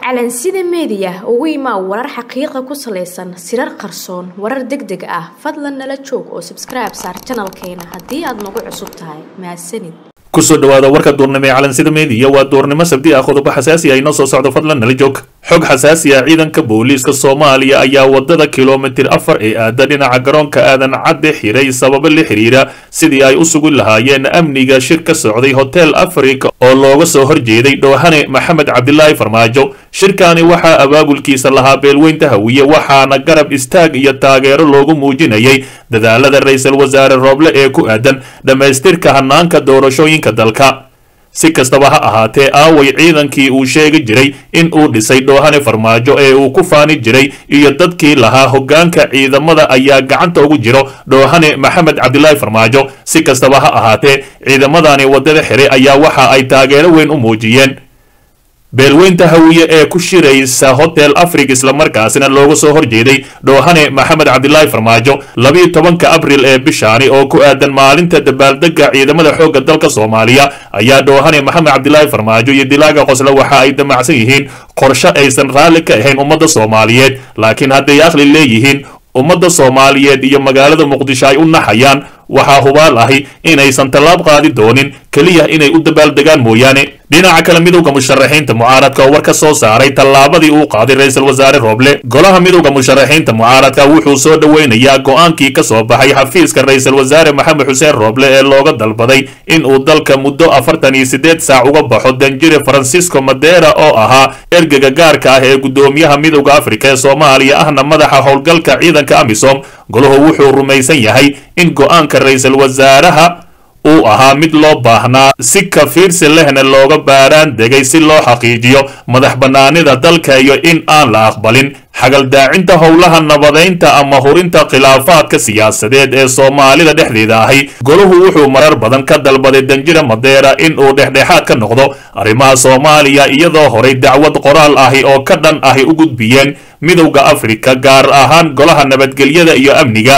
calansida meediya ugu imaa warar xaqiiqa ku salaysan sirar qarsoon warar deg deg ah fadlan nala joog oo sabskribe saar janalkeena haddii aad nagu cusub tahay mahadsanid kusoo dhawaada warka duurnimo ee calansida meediya waa duurnimo sabti ah qodobo xasaasi ah inoo soo socdo fadlan nala joog xog xasaasi ah ciidanka booliiska soomaaliya ayaa wadada kilomitir afar ee aada dhinaca garoonka aadan cadde xiray sababo la xiriira sidii ay u sugi lahaayeen amniga shir ka socday hotel africa oo looga soo horjeeday dhoohane maxamed cabdilaahi farmaajo shirkaani waxaa abaabulkiisa lahaa beelweynta hawiye waxaana garab istaag iyo taageero loogu muujinayay dadaalada ra-iisul wasaare rooble ee ku aadan dhammaystirka hanaanka doorashooyinka dalka si kastaba ha ahaatee aaway ciidankii uu sheegi jiray in uu dhisay dhoohane farmaajo ee uu ku faani jiray iyo dadkii lahaa hoggaanka ciidamada ayaa gacanta ugu jiro dhoohane maxamed cabdilaahi farmaajo si kastaba ha ahaatee ciidamadani waddada xiray ayaa waxa ay taageero weyn u muujiyeen beelweynta hawiye ee ku shiraysa hotel africa islamarkaasina looga soo horjeeday dhoohane maxamed cabdilaahi farmaajo labiyo tobanka abril ee bishaani oo ku aadan maalinta dabaaldega ciidamada xoogga dalka soomaaliya ayaa dhoohane maxamed cabdilaahi farmaajo iyo dilaaga qosle waxa ay damacsan yihiin qorshe aysan raalli ka ahayn ummadda soomaaliyeed laakiin hadday aqli leeyihiin ummadda soomaaliyeed iyo magaalada muqdisho ay u naxayaan waxaa hubaal ahi inaysan tallaab qaadi doonin keliya inay u dabaaldegaan mooyaane dhinaca kale midowda musharaxiinta mucaaradka oo war ka soo saaray tallaabadii uu qaaday ra-iisul wasaare rooble golaha midowda musharaxiinta mucaaradka wuxuu soo dhoweynayaa go-aankii ka soo baxay xafiiska ra-iisul wasaare maxamed xuseen rooble ee looga dalbaday in uu dalka muddo afartan iyo siddeed saac uga baxo danjire francisco madera oo ahaa ergega gaarka ah ee guddoomiyaha midowda afrika ee soomaaliya ahna madaxa howlgalka ciidanka amisom golahu wuxuu rumaysan yahay in go-aanka ra-iisul wasaaraha uu ahaa mid loo baahnaa si kafiirsi lehna looga baaraan degay si loo xaqiijiyo madax bannaanida dalka iyo in aan la aqbalin xagaldaacinta howlaha nabadaynta ama hurinta khilaafaadka siyaasadeed ee soomaalida dhexdeeda ahi golahu wuxuu marar badan ka dalbaday danjira madeera in uu dhexdhexaad ka noqdo arrimaha soomaaliya iyadoo horay dacwad qoraal ahi oo ka dhan ahi u gudbiyeen midowda afrika gaar ahaan golaha nabadgelyada iyo amniga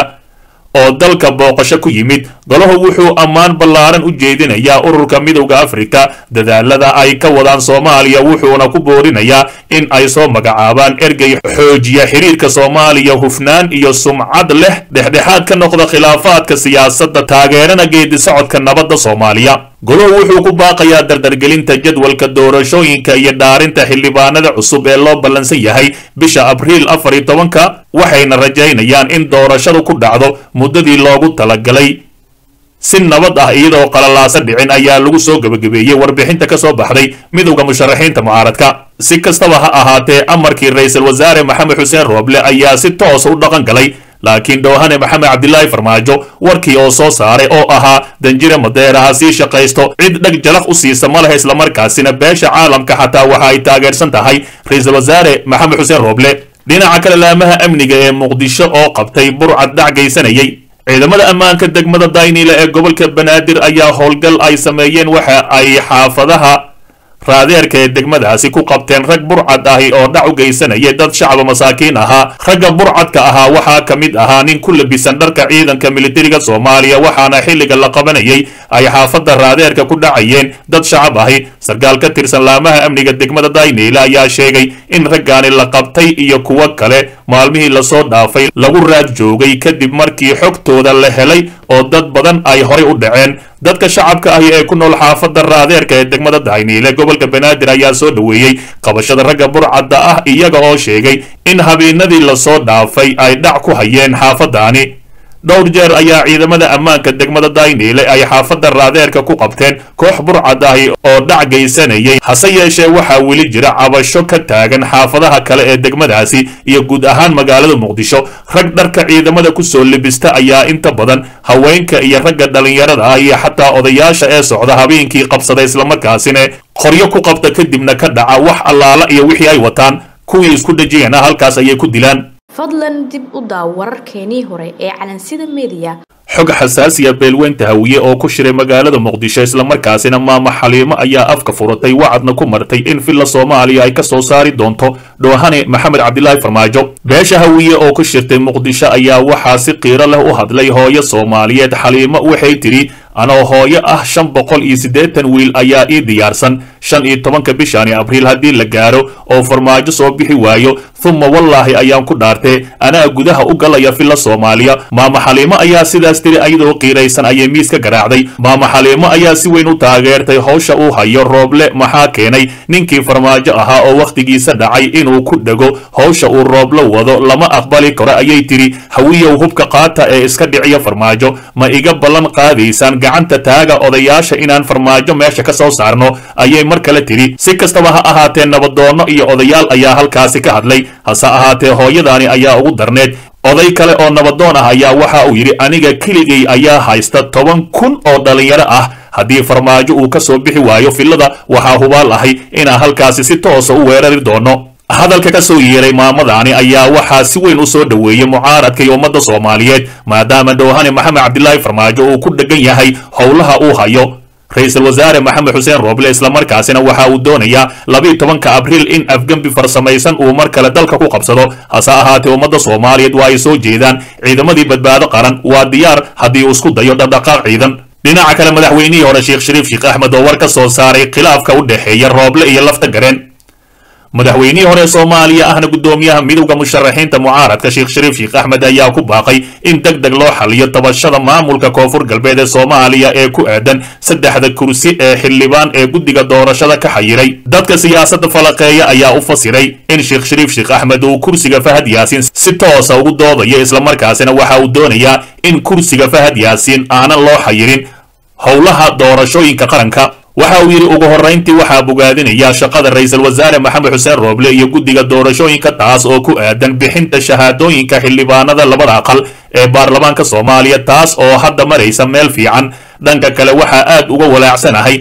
oo dalka booqasho ku yimid golahu wuxuu ammaan ballaaran u jeedinayaa ururka midowda afrika dadaalada ay ka wadaan soomaaliya wuxuuna ku boorinayaa in ay soo magacaabaan ergey xoojiya xiriirka soomaaliya hufnaan iyo sumcad leh dhexdhexaad ka noqda khilaafaadka siyaasadda taageerana geedi socodka nabadda soomaaliya golahu wuxuu ku baaqayaa dardargelinta jadwalka doorashooyinka iyo dhaarinta xildhibaanada cusub ee loo ballansan yahay bisha abriil afar iyo tobanka waxayna rajaynayaan in doorashadu ku dhacdo muddadii loogu talagalay si nabad ah iyadoo qalalaasa dhicin ayaa lagu soo gebagabeeyey warbixinta ka soo baxday midowda musharaxiinta mucaaradka si kastaba ha ahaatee amarkii ra-iisul wasaare maxamed xuseen rooble ayaa si toosa u dhaqan galay laakiin dhoohane maxamed cabdilaahi farmaajo warkii oo soo saaray oo ahaa danjire madeera ha sii shaqaysto cid dheg jalaq u siisa ma lehe islamarkaasina beesha caalamka xataa waxa ay taageersan tahay ra-iisul wasaare maxamed xuseen rooble dhinaca kale laamaha amniga ee muqdisho oo qabtay burcad dhac geysanayay ciidamada ammaanka degmada dayniile ee gobolka banaadir ayaa howlgal ay sameeyeen waxa ay xaafadaha raadeerka ee degmadaasi ku qabteen rag burcad ahi oo dhac u geysanaya dad shacaba masaakiin ahaa ragga burcadka ahaa waxaa ka mid ahaa nin ku labisan dharka ciidanka militariga soomaaliya waxaana xilliga la qabanayay ay xaafadda raadeerka ku dhacayeen dad shacab ahi sarkaal ka tirsan laamaha amniga degmada dayniile ayaa sheegay in raggaani la qabtay iyo kuwo kale maalmihii lasoo dhaafay lagu raad joogay kadib markii xogtooda la helay oo dad badan ay horay u dhaceen dadka shacabka ahi ee ku nool xaafadda raadeerka ee degmada dayniile gobolka banaadir ayaa soo dhoweeyey qabashada ragga burcadda ah iyaga oo sheegay in habeenadii lasoo dhaafay ay dhac ku hayeen xaafaddaani dhowr jeer ayaa ciidamada ammaanka degmada dayniile ay xaafadda raadeerka ku qabteen koox burcad ahi oo dhac geysanayay hase yeeshee waxaa weli jira cabasho ka taagan xaafadaha kale ee degmadaasi iyo guud ahaan magaalada muqdisho rag dharka ciidamada kusoo libista ayaa inta badan haweenka iyo ragga dhallinyarada ah iyo xataa odayaasha ee socda habeenkii qabsada islamarkaasina qoryo ku qabta kadibna ka dhaca wax allaala iyo wixii ay wataan kuwii isku dhejiyana halkaas ayay ku dilaan fadlan dib u daaw wararkeenii hore ee calansida meediya xog xasaasiya beelweynta hawiye oo ku shiray magaalada muqdisho islamarkaasina maama xaliimo ayaa afka furatay wacadna ku martay in villa soomaaliya ay ka soo saari doonto dhoohane maxamed cabdilaahi farmaajo beesha hawiye oo ku shirtay muqdisho ayaa waxaa si qiiro leh u hadlay hooyo soomaaliyeed xaliimo waxay tidhi anoo hooyo ah shan boqol iyo siddeetan wiil ayaa ii diyaarsan shan iyo tobanka bishani abriil haddii la gaaro oo farmaajo soo bixi waayo humma wallaahi ayaan ku dhaartee anaa gudaha u galaya filla soomaaliya maama xaliimo ayaa sidaas tiri ayadoo qiiraysan ayay miis ka garaacday maama xaliimo ayaa si weyn u taageertay howsha uu hayo rooble maxaa keenay ninkii farmaajo ahaa oo wakhtigiisa dhacay inuu ku dhego howsha uu rooble wado lama aqbali karo ayay tiri hawiyow hubka qaata ee iska dhiciya farmaajo ma iga ballan qaadaysaan gacanta taaga odayaasha inaan farmaajo meesha ka soo saarno ayay mar kale tiri si kastaba ha ahaatee nabadoonno iyo odayaal ayaa halkaasi ka hadlay hase ahaatee hooyadaani ayaa ugu darneed oday kale oo nabadoon ah ayaa waxa uu yidhi aniga keligay ayaa haysta toban kun oo dhallinyaro ah haddii farmaajo uu ka soo bixi waayo fillada waxaa hubaal ahay inaan halkaasi si toosa u weerari doono hadalka ka soo yeeray maamadaani ayaa waxaa si weyn u soo dhoweeyey mucaaradka iyo ummadda soomaaliyeed maadaama dhowhane maxamed cabdilaahi farmaajo uu ku dheggan yahay howlaha uu hayo ra-iisul wasaare maxamed xuseen rooble islamarkaasina waxa uu doonayaa labiiyo tobanka abriil in afgembi farsamaysan uu mar kale dalka ku qabsado hase ahaatee ummadda soomaaliyeed waa ay soo jeedaan ciidamadii badbaado qaran waa diyaar haddii uu isku dayo dhaqdhaqaaq ciidan dhinaca kale madaxweynihii hore sheekh shariif sheekh axmed oo war ka soo saaray khilaafka u dhexeeya rooble iyo lafta gareen madaxweynihii hore soomaaliya ahna guddoomiyaha midowda musharaxiinta mucaaradka sheekh shariif sheekh axmed ayaa ku baaqay in deg deg loo xaliyo tabashada maamulka koonfur galbeed ee soomaaliya ee ku aadan saddexda kursi ee xildhibaan ee guddiga doorashada ka xayiray dadka siyaasadda falaqeeya ayaa u fasiray in sheekh shariif sheekh axmed uu kursiga fahad yaasiin si toosa ugu doodayo islamarkaasina waxa uu doonayaa in kursiga fahad yaasiin aanan loo xayirin howlaha doorashooyinka qaranka waxa uu yidhi ugu horrayntii waxaa bogaadinaya shaqada ra-iisul wasaare maxamed xuseen rooble iyo guddiga doorashooyinka taas oo ku aadan bixinta shahaadooyinka xildhibaanada labada aqal ee baarlamaanka soomaaliya taas oo hadda maraysa meel fiican dhanka kale waxaa aad uga walaacsanahay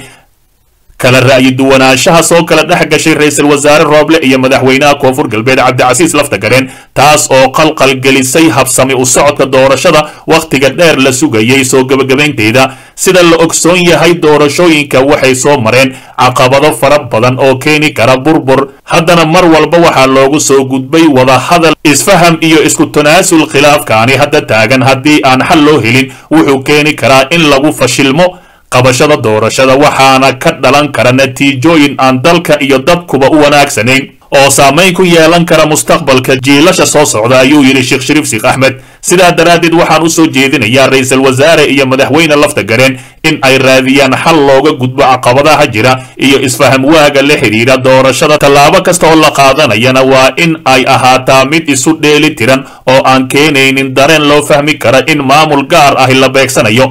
kala ra'yi duwanaanshaha soo kala dhex gashay ra-iisul wasaare rooble iyo madaxweynaha koonfur galbeed cabdicasiis laftagareen taas oo qalqal gelisay habsami u socodka doorashada wakhtiga dheer la sugayay soo gebagabaynteeda sida la ogsoon yahay doorashooyinka waxay soo mareen caqabado fara badan oo keeni kara burbur haddana mar walba waxaa loogu soo gudbay wadahadal isfaham iyo isku tanaasul khilaafkaani hadda taagan haddii aan xal loo helin wuxuu keeni karaa in lagu fashilmo qabashada doorashada waxaana ka dhalan kara natiijooyin aan dalka iyo dadkuba u wanaagsanayn oo saamayn ku yeelan kara mustaqbalka jiilasha soo socda ayuu yidhi sheekh shariif sheekh axmed sidaa daraaddeed waxaan u soo jeedinayaa ra-iisul wasaare iyo madaxweyne lafta gareen in ay raadiyaan xal looga gudbo caqabadaha jira iyo isfaham waaga la xidhiidha doorashada tallaabo kasta oo la qaadanayana waa in ay ahaataa mid isu dheeli tiran oo aan keenaynin dareen loo fahmi kara in maamul gaar ahi la beegsanayo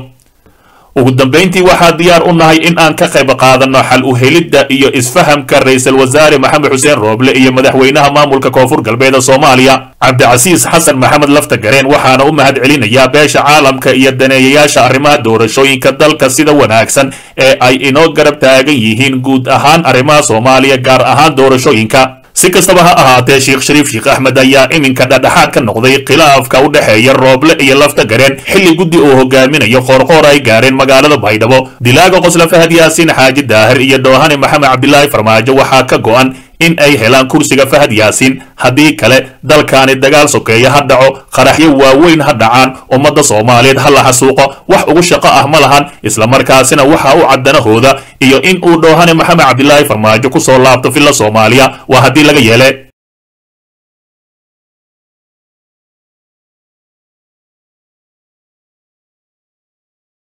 ugu dambayntii waxaa diyaar u nahay in aan ka qayb qaadanno xal u helidda iyo isfahamka ra-iisul wasaare maxamed xuseen rooble iyo madaxweynaha maamulka koonfur galbeed ee soomaaliya cabdicasiis xasan maxamed lafta gareen waxaana u mahad celinayaa beesha caalamka iyo daneeyayaasha arrimaha doorashooyinka dalka sida wanaagsan ee ay inoo garab taagan yihiin guud ahaan arrimaha soomaaliya gaar ahaan doorashooyinka si kastaba ha ahaatee sheekh shariif sheekh axmed ayaa iminka dhadhexaad ka noqday khilaafka u dhexeeya rooble iyo lafta gareen xilli guddi uu hogaaminayo qoorqoor ay gaareen magaalada baydhabo dilaaga qosla fahad yaasiin xaaji daahir iyo doohane maxamed cabdilaahi farmaajo waxaa ka go'an in ay helaan kursiga fahad yaasiin haddii kale dalkaani dagaal sokeeya ha dhaco qaraxyo waaweyn ha dhacaan ummadda soomaaliyeed ha la xasuuqo wax ugu shaqo ah ma lahan islamarkaasina waxa u caddanahooda iyo in uu dhoohane maxamed cabdilaahi farmaajo ku soo laabto filla soomaaliya waa haddii laga yeele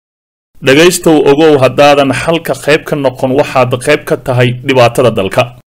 dhegaystow ogow haddaadan xalka qayb ka noqon waxaad qayb ka tahay dhibaatada dalka